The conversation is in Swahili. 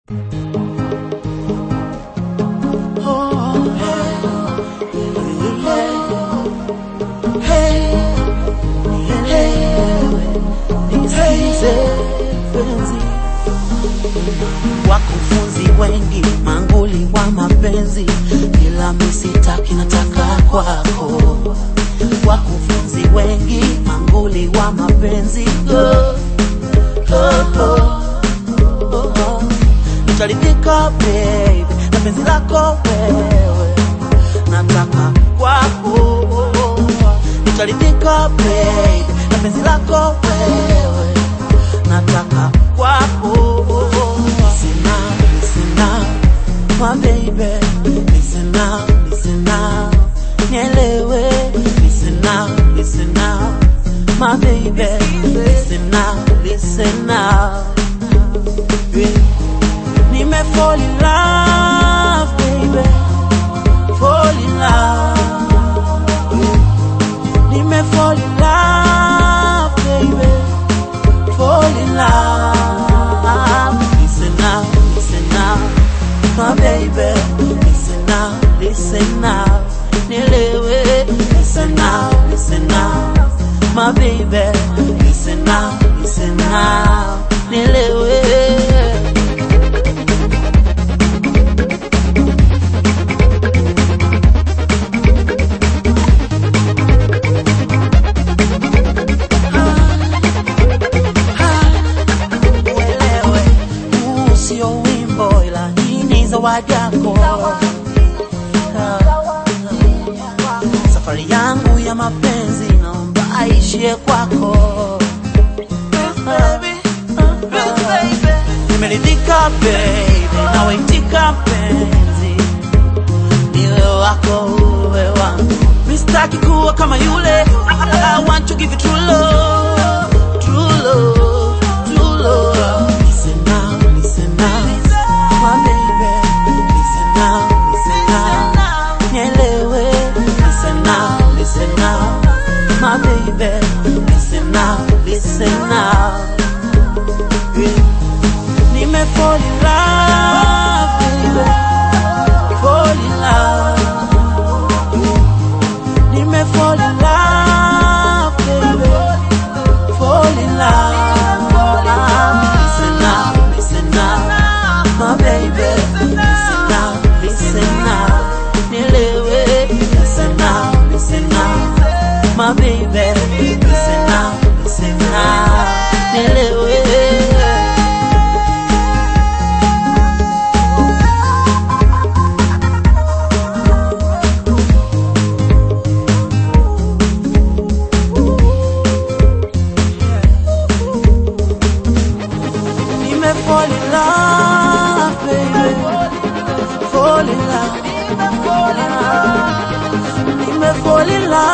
Wakufunzi wengi manguli wa mapenzi, ila misitaki nataka kwako. Wakufunzi wengi manguli wa mapenzi oh, oh, oh, oh, oh. Nitaridhika baby na penzi lako wewe, nataka kwako. Nitaridhika baby na penzi lako wewe, nataka kwako. Listen now, listen now, my baby. Listen now, listen now, nielewe. Listen now, listen now, my baby. Listen now, listen now. Yeah. Nime fall in love, baby. Fall in love. Yeah. Nime fall in love, baby. Fall in love. Listen now, listen now, my baby. Listen now, listen now. Nielewe. Listen now, listen now, my baby. Listen now, listen now. Nielewe. uelewe, huu sio wimbo ila hii ni zawadi yako. Ah, Safari yangu ya mapenzi naomba aishie kwako. Ah, ah, Nimeridhika baby, nawaitika mpenzi, niwe wako uwe wangu, mistaki kuwa kama yule. I want to give you true love, true love, true love. Listen now, listen now, my baby. Listen now, listen now, nielewe. Listen now, listen now, my baby. Listen now, listen now. Yeah. Nime fall in love, baby. Fall in love. Nime fall in love, baby. Fall in love. Listen now, listen now, my baby. Listen now, listen now. Nielewe. Listen now, listen now, my baby. Listen now, listen now. Nielewe. Nime fall in love, baby. Fall in love. Nime fall in love.